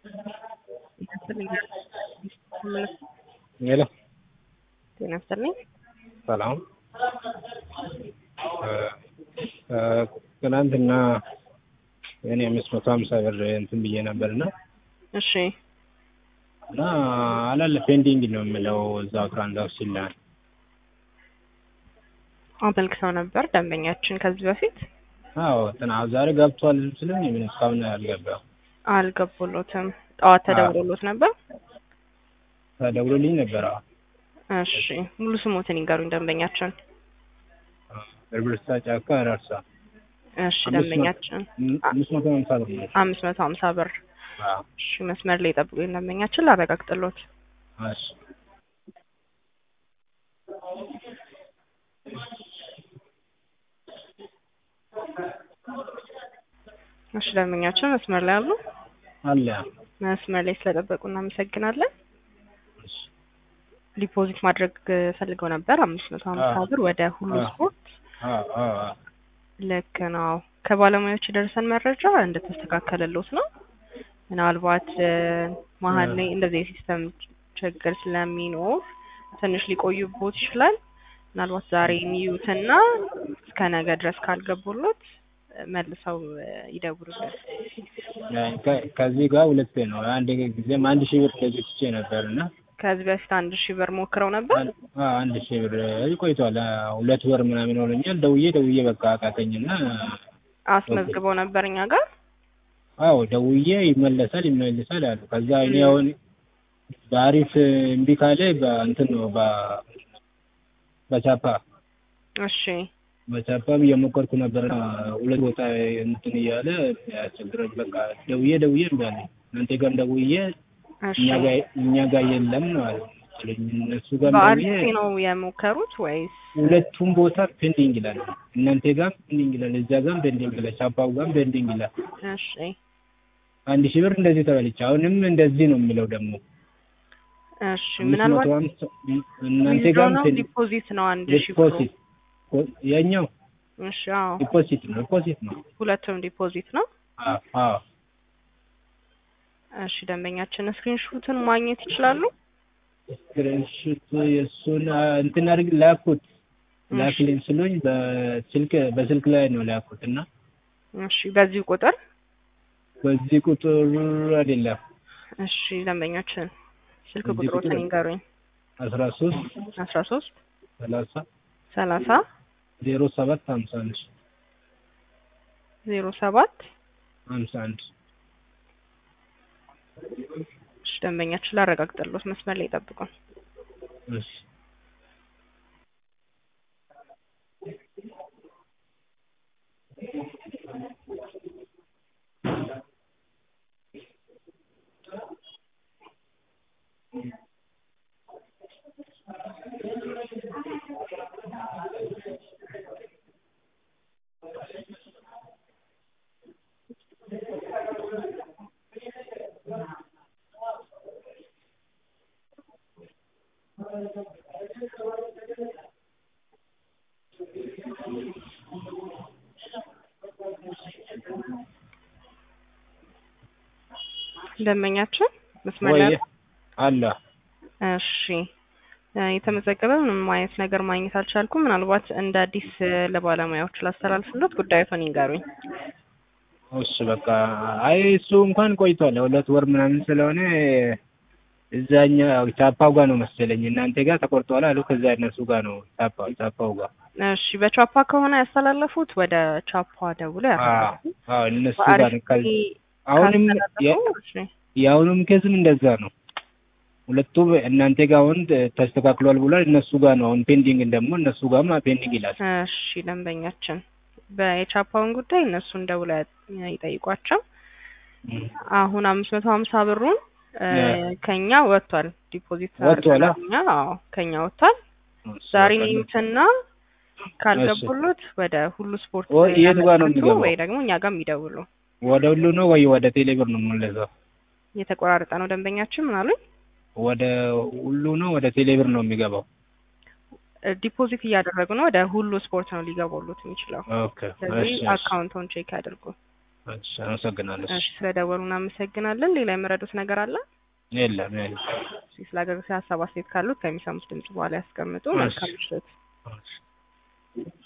ሄሎ ጤና ይስጥልኝ። ሰላም ትናንትና እኔ አምስት መቶ ሀምሳ ብር እንትን ብዬ ነበርና እሺ እና አላለ ፔንዲንግ ነው የምለው እዛው ትራንዛክሽን ላይ አመልክተው ነበር ደንበኛችን ከዚህ በፊት አዎ ትና ዛሬ ገብቷል ስልኝ ምን እስካሁን አልገባም አልገቡሎትም። ጠዋት ተደውሎሎት ነበር? ተደውሎልኝ ነበር አዎ እሺ ሙሉ ስሞትን ይንገሩኝ ደንበኛችን። እርብርሳ ጫካ አራርሳ እሺ ደንበኛችን አምስት መቶ ሀምሳ ብር ነው አምስት መቶ ሀምሳ ብር አዎ እሺ መስመር ላይ ጠብቁኝ ደንበኛችን ላረጋግጥሎት። እሺ እሺ ደንበኛችን መስመር ላይ አሉ? አለ መስመር ላይ ስለጠበቁ እናመሰግናለን። እሺ ዲፖዚት ማድረግ ፈልገው ነበር አምስት መቶ ሀምሳ አዎ። ብር ወደ ሁሉ አዎ። ስፖርት አዎ አዎ አዎ ልክ ነው። ከባለሙያዎች የደረሰን መረጃ እንደተስተካከለሎት ነው። ምናልባት እ፣ መሀል ላይ እንደዚህ የሲስተም ችግር ስለሚኖር ትንሽ ሊቆዩቦት ይችላል። ምናልባት ዛሬ የሚዩትና እስከ ነገ ድረስ ካልገቡሎት እ፣ መልሰው እ፣ ይደውሉልን። ከ- ከዚህ ጋር ሁለቴ ነው አንድ ጊዜም አንድ ሺህ ብር እንደዚህ ትቼ ነበር እና ከዚህ በፊት አንድ ሺህ ብር ሞክረው ነበር። አን- አዎ፣ አንድ ሺህ ብር ቆይቷል አዎ፣ ሁለት ወር ምናምን ሆኖኛል ደውዬ ደውዬ በቃ አቃተኝና አስመዝግበው ነበር እኛ ጋር። አዎ ደውዬ ይመለሳል ይመለሳል አሉ ከዛ እኔ አሁን በአሪፍ እምቢ ካለ በእንትን ነው በ- በቻፓ እሺ በቻፓም እየሞከርኩ ነበር ሁለት ቦታ እንትን እያለ ያስቸግረኝ በቃ ደውዬ ደውዬ እምቢ አለኝ እናንተ ጋርም ደውዬ እሺ እኛ ጋር እኛ ጋር የለም ነው አሉ መሰለኝ እነሱ ጋር በአሪፍ ደውዬ ነው የሞከሩት ወይስ? ሁለቱም ቦታ ፔንዲንግ ይላል እናንተ ጋርም ፔንዲንግ ይላል እዛ ጋርም ፔንዲንግ ይላል ቻፓው ጋርም ፔንዲንግ ይላል እሺ አንድ ሺህ ብር እንደዚህ ተበልቼ አሁንም እንደዚህ ነው የሚለው ደግሞ እሺ አምስት ምናልባት መቶ ሀምሳ እናንተ ዊዝድሮ ጋርም ነው ፔንዲንግ ዲፖዚት ነው አንድ ሺህ ብሩ? ዲፖዚት የኛው እሺ አዎ ዲፖዚት ነው ዲፖዚት ነው ሁለቱም ዲፖዚት ነው። አዎ አዎ እሺ ደንበኛችን ስክሪንሹትን ማግኘት ይችላሉ? ስክሪንሾት የእሱን አ፣ እንትን አድርግ ላኩት ላክልኝ ስሉኝ በስልክ በስልክ ላይ ነው ላኩት እና እሺ በዚሁ ቁጥር በዚህ ቁጥር አይደለም እሺ ደንበኛችን ስልክ በዚህ ቁጥሮትን ቁጥር ይንገሩኝ። አስራ ሶስት አስራ ሶስት ሰላሳ ሰላሳ ዜሮ ሰባት ሀምሳ አንድ ዜሮ ሰባት ሀምሳ አንድ እሺ ደንበኛችን ላረጋግጥሎት መስመር ላይ ጠብቁን። እሺ ደንበኛችን መስመር ላይ ወይ አለ እሺ እ፣ የተመዘገበ ምንም አይነት ነገር ማግኘት አልቻልኩም። ምናልባት እንደ አዲስ እ፣ ለባለሙያዎች ላስተላልፍሎት ጉዳዩን ይንገሩኝ። እሺ በቃ አይ እሱ እንኳን ቆይቷል ሁለት ወር ምናምን ስለሆነ እዛኛ ቻፓው ጋር ነው መሰለኝ እናንተ ጋር ተቆርጧል አሉ ከዛ እነሱ ጋር ነው ቻፓው ቻፓው ጋር እሺ በቻፓ ከሆነ ያስተላለፉት ወደ ቻፓ ደውሎ አዎ ያረጋግጡ። አዎ እነሱ ጋር ነው በአሪፍ ከዚ አሁንም የ- ካስተላለፉ፣ እሺ የአሁኑም ኬዝም እንደዛ ነው ሁለቱም እናንተ ጋር አሁን ተስተካክሏል ብሏል እነሱ ጋር ነው አሁን ፔንዲንግ ደግሞ እነሱ ጋርም ፔንዲንግ ይላል እሺ ደንበኛችን በየቻፓውን ጉዳይ እነሱን ደውለው ያ- ይጠይቋቸው። እም። አሁን አምስት መቶ ሀምሳ ብሩን እ፣ ያ። ከኛ ወጥቷል ዲፖዚት ወጥቷል? አድርገናል እኛ። አዎ ከኛ ወጥቷል። ዛሬ ነኝትና ካልገቡሎት ወደ ሁሉ ስፖርት ኦ፣ የት ጋር ነው ያመልክቱ የሚገባው? ወይ ደግሞ እኛ ጋር የሚደውሉ ወደ ሁሉ ነው ወይ ወደ ቴሌብር ነው የምንለዛው የተቆራረጠ ነው ደንበኛችን ምን አሉኝ? ወደ ሁሉ ነው ወደ ቴሌብር ነው የሚገባው እ፣ ዲፖዚት እያደረጉ ነው ወደ ሁሉ ስፖርት ነው ሊገቡሉት የሚችለው። ኦኬ ስለዚህ እሺ እሺ አካውንቱን ቼክ ያድርጉ። እሺ አመሰግናለሁ። እሺ ስለደወሉ እናመሰግናለን። ሌላ የመረዱት ነገር አለ? የለም የለም። እሺ ስለ አገልግሎት ሀሳብ አስተያየት ካሉት ከሚሰሙት ድምጽ በኋላ ያስቀምጡ። መልካም ምሽት። እሺ